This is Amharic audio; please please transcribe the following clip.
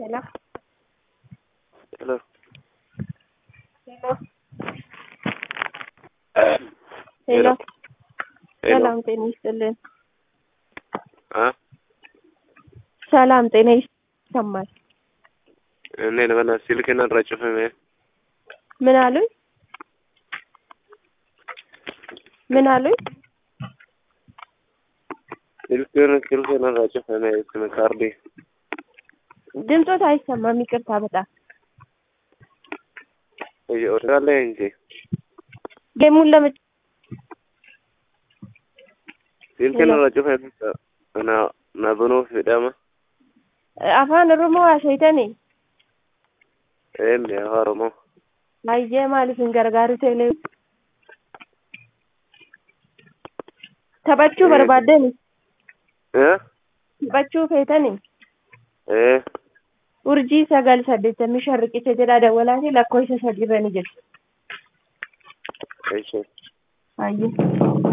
Hello. Hello. Hello. ሄሎ ሄሎ ሰላም ጤና ይስጥልን። አ ሰላም ጤና ይሰማል። እኔ ለበና ስልክና ረጭፈሜ ምን አሉኝ? ምን አሉኝ? ስልክን ስልክና ረጭፈሜ ስም ካርዲ ድምፆት አይሰማም። ይቅርታ በጣም እየወራለ እንጂ ጌሙን ለመ ስልክን ሄሎ። ረጭፈሜ እና ናብኑ ፍዳማ afaan oromoo haasaytani ኤም ያሃረሞ baay'ee maaliif hin gargaaru teelee taphachuu Eh. barbaaddani እ taphachuu feetani እ urjii sagal saddeettamii shan riqicha jedhaa dawwalaati lakkoofsa sadiirra ni jedhu እሺ baay'ee